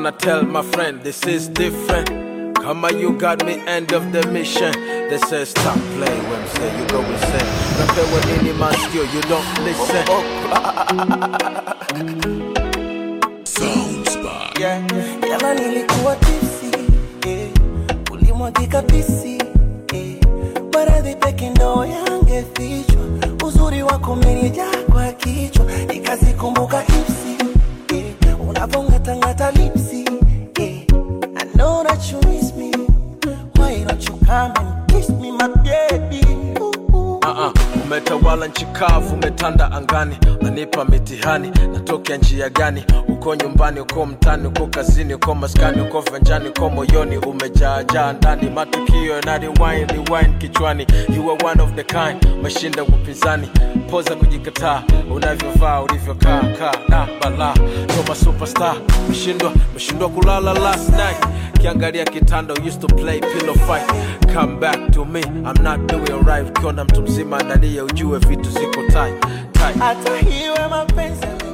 tryna tell my friend this is different. Kama you got me end of the mission. They say stop play when me say you go insane. Napewa nini maskio, you don't listen. yeah. Jana nilikuwa tipsi yeah. Ulimwagika pisi yeah. Maradhi peke ndo yangefichwa, uzuri wako umenijaa kwa kichwa, nikazikumbuka ipsi yeah. Unavongatangata lipsi yeah. I know that you miss me, why don't you come and kiss me my baby ooh, ooh. Uh-uh. Umetawala nchi kavu, umetanda angani, nanipa mitihani, natokea njia gani? Uko nyumbani, uko mtani, uko kazini, uko maskani, uko venjani, uko moyoni, umejaajaa ndani, matukio na rewind, rewind kichwani. You are one of the kind, mashinda upinzani, poza kujikataa, unavyovaa, ulivyokaa, kaa na balaa, noma superstar, meshindwa, meshindwa kulala last night kiangalia kitanda used to play pillow fight come back to me i'm not doing right ukiona mtu mzima analia ujue vitu ziko tight tight hata hiwe mapenzi